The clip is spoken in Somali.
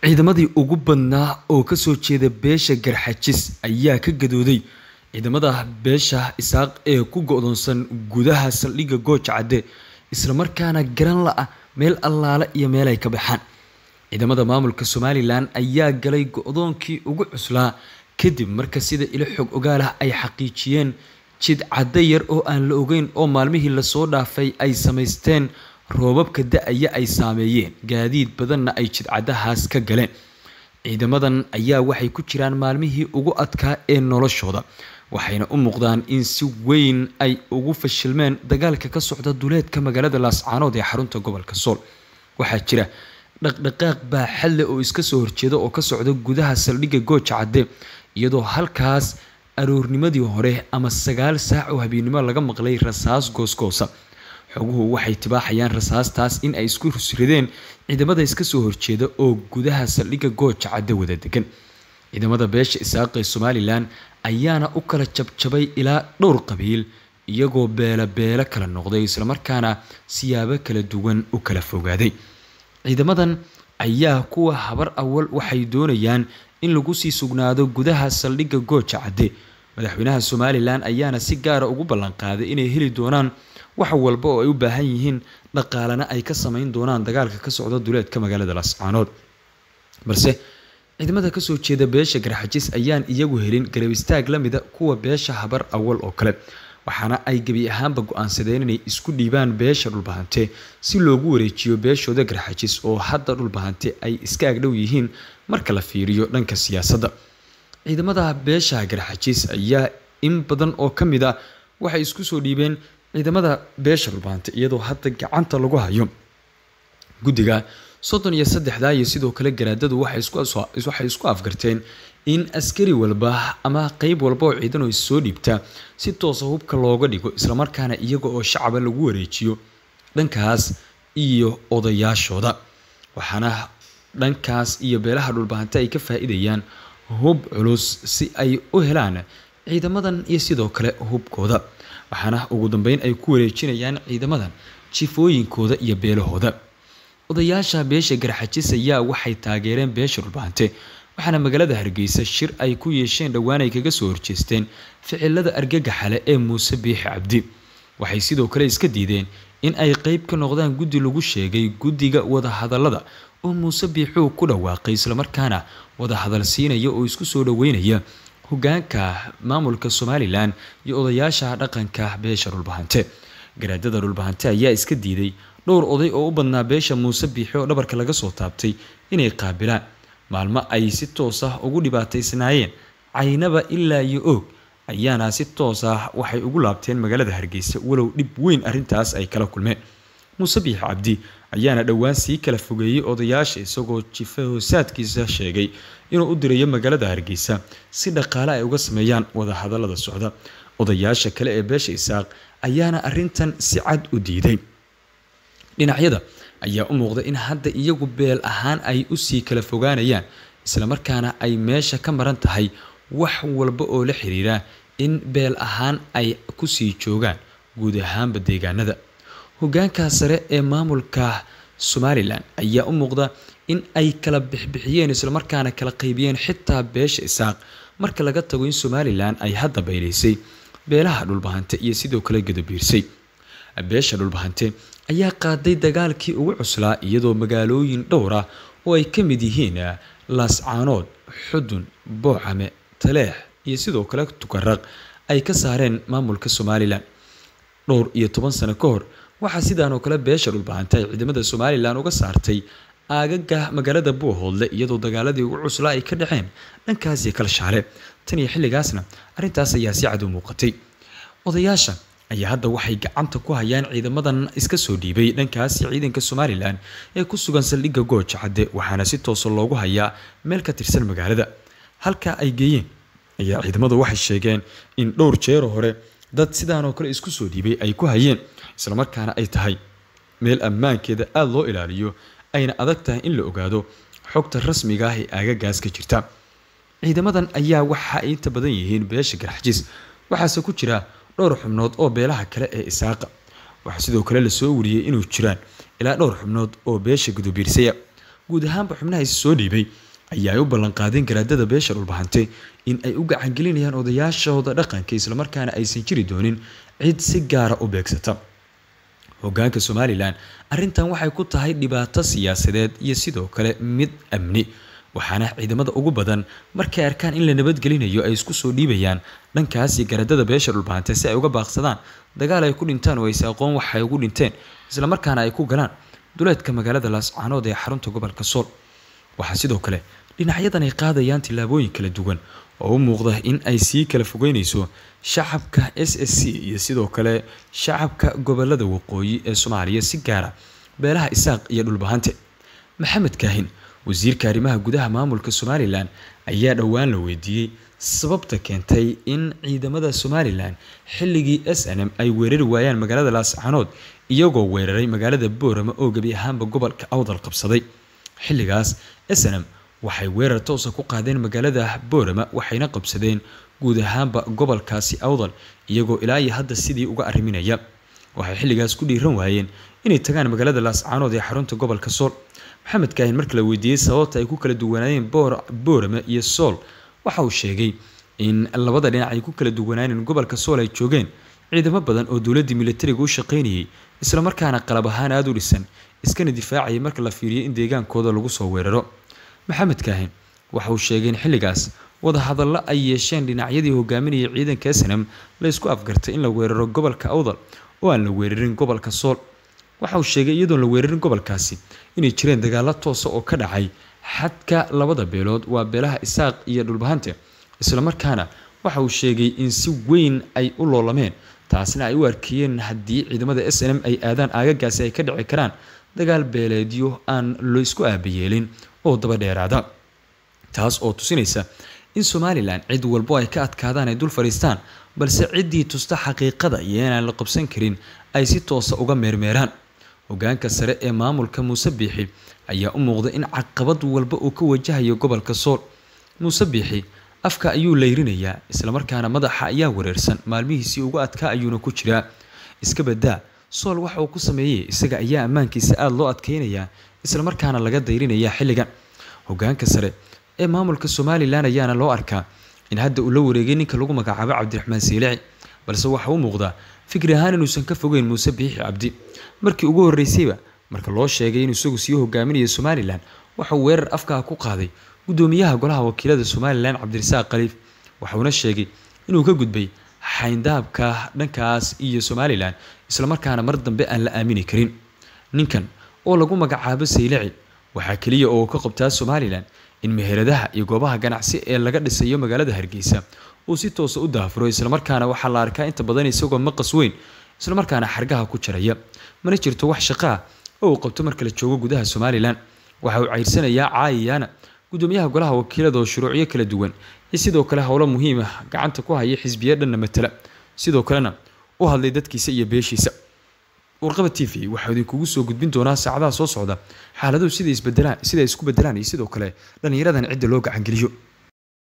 ciidamadii ugu badnaa oo kasoo jeeda beesha garxajis ayaa ka gadooday ciidamada beesha isaaq ee ku go-doonsan gudaha saldhigga gooja cadde islamarkaana garan la-ah meel allaale iyo meel ay ka baxaan ciidamada maamulka somalilan ayaa galay go-doonkii ugu cuslaa kadib marka sida ilo xog ogaalah ay xaqiijiyeen jid cadde yar oo aan la ogeyn oo maalmihii lasoo dhaafay ay samaysteen roobabka da-aya ay saameeyeen gaadiid badanna ay jidcadahaas ka galeen ciidamadan ayaa waxay ku jiraan maalmihii ugu adkaa ee noloshooda waxayna u muuqdaan in si weyn ay ugu fashilmeen dagaalka ka socda duleedka magaalada laascaanood ee xarunta gobolka sool waxaa jira dhaqdhaqaaq baaxadle oo iska soo horjeeda oo ka socda gudaha saldhigga gooja cadde iyadoo halkaas aroornimadii hore ama sagaal saac oo habeennimo laga maqlay rasaas goosgoosa xoguhu waxay tibaaxayaan rasaastaas in ay isku rusrideen ciidamada iska soo horjeeda oo gudaha saldhigga gooja cadde wada degan ciidamada beesha isaaq ee somalilan ayaana u kala jabjabay ilaa dhowr qabiil iyagoo beela beelo kala noqday islamarkaana siyaabo kala duwan u kala fogaaday ciidamadan ayaa kuwa habar awal waxay doonayaan in lagu sii sugnaado gudaha saldhigga gooja cadde madaxweynaha somalilan ayaana si gaara ugu ballanqaaday inay heli doonaan wax walba oo ay u baahan yihiin dhaqaalena ay ka sameyn doonaan dagaalka ka socda duleedka magaalada lascaanood balse ciidamada kasoo jeeda beesha garxajis ayaan iyagu helin garab istaag la mida kuwa beesha habar awal oo kale waxaana ay gebi ahaanba go-aansadeen inay isku dhiibaan beesha dhulbahante si loogu wareejiyo beeshooda garxajis oo hadda dhulbahante ay iska agdhow yihiin marka la fiiriyo dhanka siyaasadda ciidamada beesha garxajis ayaa in badan oo ka mid a waxay isku soo dhiibeen ciidamada beesha dhulbahante iyadoo hadda gacanta lagu hayo guddiga soddon iyo saddexda iyo sidoo kale garaadadu waxay isku afgarteen in askari walba ama qeyb walba oo ciidan oo issoo dhiibta si toosa hubka looga dhigo islamarkaana iyaga oo shacaba lagu wareejiyo dhankaas iyo odayaashooda waxaana dhankaas iyo beelaha dhulbahante ay ka faa-idayaan hub culus si ay u helaan ciidamadan iyo sidoo kale hubkooda waxaana ugu dambeyn ay ku wareejinayaan ciidamadan jifooyinkooda iyo beelahooda odayaasha beesha garxajis ayaa waxay taageereen beesha dhulbahante waxaana magaalada hargeysa shir ay ku yeesheen dhowaan ay kaga soo horjeesteen ficilada argagaxale ee muuse biixi cabdi waxay sidoo kale iska diideen in ay qeyb ka noqdaan guddi lagu sheegay guddiga wadahadalada oo muuse biixuu ku dhawaaqay islamarkaana wadahadal siinaya oo isku soo dhaweynaya hogaanka maamulka somalilan iyo odayaasha dhaqanka beesha dhulbahante garaadada dhulbahante ayaa iska diiday dhowr oday oo u badnaa beesha muuse biixi oo dhabarka laga soo taabtay inay qaabilaan maalmo ay si toos ah ugu dhibaataysnaayeen caynaba ilaa iyo oog ayaana si toos ah waxay ugu laabteen magaalada hargeysa walow dhib weyn arrintaas ay kala kulmeen muuse biixi cabdi ayaana dhowaan sii kala fogeeyey odayaasha isagoo jife hoosaadkiisa sheegay inuu u dirayo magaalada hargeysa si dhaqaale ay uga sameeyaan wadahadalada socda odayaasha kale ee beesha isaaq ayaana arrintan si cad u diiday dhinacyada ayaa u muuqda in hadda iyagu beel ahaan ay usii kala fogaanayaan islamarkaana ay meesha ka maran tahay wax walba oo la xiriira in beel ahaan ay kusii joogaan guud ahaanba deegaanada hogaanka sare ee maamulka somalilan ayaa u muuqda in ay kala bixbixiyeen islamarkaana kala qaybiyeen xitaa beesha isaaq marka laga tago in somalilan ay hadda baylaysay beelaha dhulbahante iyo sidoo kale gadabiirsay beesha dhulbahante ayaa qaaday dagaalkii ugu cuslaa iyadoo magaalooyin dhowr ah oo ay ka mid yihiin laascaanood xudun boocame taleex iyo sidoo kale tukaraq ay ka saareen maamulka somalilan dhowr iyo toban sano ka hor waxaa sidaan oo kale beesha dhulbahante ay ciidamada somalilan uga saartay aagaga magaalada buuhoodle iyadoo dagaaladii ugu cuslaa ay ka dhaceen dhankaasiyo kala shaale tan iyo xilligaasna arrintaas ayaa si cad u muuqatay odayaasha ayaa hadda waxay gacanta ku hayaan ciidamadan iska soo dhiibay dhankaasi ciidanka somalilan ee ku sugan saldhigga gooja cadde waxaana si toosa loogu hayaa meel ka tirsan magaalada halka ay geeyeen ayaa ciidamadu waxay sheegeen in dhowr jeero hore dad sidaan oo kale isku soo dhiibay ay ku hayeen islamarkaana ay tahay meel ammaankeeda aada loo ilaaliyo ayna adag tahay in la ogaado xogta rasmiga ah ee aagagaas ka jirta ciidamadan ayaa waxa ay inta badan yihiin beesha garxajis waxaase ku jira dhowr xubnood oo beelaha kale ee isaaqa waxaa sidoo kale lasoo wariyey inuu jiraan ilaa dhowr xubnood oo beesha gudubiirsaya guud ahaanba xubnaha is soo dhiibay ayaa ay u ballanqaadeen garaadada beesha dhulbahante in ay u gacangelinayaan odayaashooda dhaqanka islamarkaana aysan jiri doonin cid si gaara u beegsata hogaanka somalilan arrintan waxay ku tahay dhibaato siyaasadeed iyo sidoo kale mid amni waxaana ciidamada ugu badan markay arkaan in la nabadgelinayo ay isku soo dhiibayaan dhankaasi garadada beesha dhulbahante si ay uga baaqsadaan dagaal ay ku dhintaan oo ayse aqoon waxay ugu dhinteen islamarkaana ay ku galaan duleedka magaalada laascaanood ee xarunta gobolka sool waxaa sidoo kale dhinacyadan ay qaadayaan tillaabooyin kala duwan oo u muuqda in ay sii kala fogeynayso shacabka s s c iyo sidoo kale shacabka gobolada waqooyi ee soomaaliya si gaara beelaha isaaq iyo dhulbahante maxamed kaahin wasiirka arrimaha gudaha maamulka somalilan ayaa dhowaan la weydiiyey sababta keentay in ciidamada somalilan xilligii s n m ay weerari waayaan magaalada laascaanood iyagoo weeraray magaalada boorama oo gebi ahaanba gobolka awdal qabsaday xilligaas s n m waxay weerar toosa ku qaadeen magaalada boorama waxayna qabsadeen guud ahaanba gobolkaasi awdal iyagoo ilaa iyo hadda sidii uga arriminaya waxay xilligaas ku dhiiran waayeen inay tagaan magaalada laascaanood ee xarunta gobolka sool maxamed kaahin marka la weydiiyey sababta ay ku kala duwanaayeen boorama iyo sool waxa uu sheegay in labada dhinac ay ku kala duwanaayeen gobolka sool ay joogeen ciidamo badan oo dowladdii militariga u shaqaynayay islamarkaana qalab ahaan aada u dhisan iskana difaacayay marka la fiiriyo in deegaankooda lagu soo weeraro maxamed kaahin waxa uu sheegay in xilligaas wadahadallo ay yeesheen dhinacyadii hogaaminayay ciidanka snam la isku afgartay in la weeraro gobolka awdal oo aan la weerarin gobolka sool waxa uu sheegay iyadoon la weerarin gobolkaasi inay jireen dagaalo toosa oo ka dhacay xadka labada beelood waa beelaha isaaq iyo dhulbahante islamarkaana waxa uu sheegay in si weyn ay u loolameen taasna ay u arkayeen haddii ciidamada s n m ay aadaan aagagaasi ay ka dhici karaan dagaal beeleedyo aan lo isku aabayeelin oo daba dheeraada taas oo tusinaysa in somalilan cid walbo ay ka adkaadaan ay dul fadhiistaan balse ciddii tusta xaqiiqada iyo inaan la qabsan karin ay si toosa uga meermeeraan hogaanka sare ee maamulka muuse biixi ayaa u muuqda in caqabad walba uu ka wajahayo gobolka sool muuse biixi afka ayuu layrinayaa islamarkaana madaxa ayaa wareersan maalmihiisii ugu adkaa ayuuna ku jiraa iska badaa sool waxa uu ku sameeyey isaga ayaa ammaankiisa aada loo adkeynayaa islamarkaana laga dayrinayaa xilligan hogaanka sare ee maamulka somalilan ayaana loo arkaa in hadda uu la wareegay ninka lagu magacaabo cabdiraxmaan siilici balse waxa u muuqdaa fikri ahaan inuusan ka fogeyn muuse biixi cabdi markii ugu horreysayba marka loo sheegay inuu isagu sii hogaaminayo somalilan waxauu weerar afkaha ku qaaday gudoomiyaha golaha wakiilada somalilan cabdirasaaq khaliif waxauna sheegay inuu ka gudbay xayndaabka dhankaas iyo somalilan islamarkaana mar dambe aan la aamini karin ninkan oo lagu magacaabo saylici waxaa keliya oo ka qabtaa somalilan in meheradaha iyo goobaha ganacsi ee laga dhisayo magaalada hargeysa uu si toosa u daafuro islamarkaana waxaa la arkaa inta badan isagoo maqas weyn islamarkaana xargaha ku jaraya mana jirto wax shaqo ah oo uu qabto marka la joogo gudaha somalilan waxa uu ceyrsanayaa caayiyaana gudoomiyaha golaha wakiilada oo shuruucyo kala duwan iyo sidoo kale howlo muhiim ah gacanta ku haya xisbiya dhanna matala sidoo kalena u hadlay dadkiisa iyo beeshiisa warqaba t v waxaa idinkugu soo gudbin doonaa saacadaha soo socda xaaladuhu sida isbedelaan sida isku bedelaan iyo sidoo kale dhallinyaradan cidda loo gacangeliyo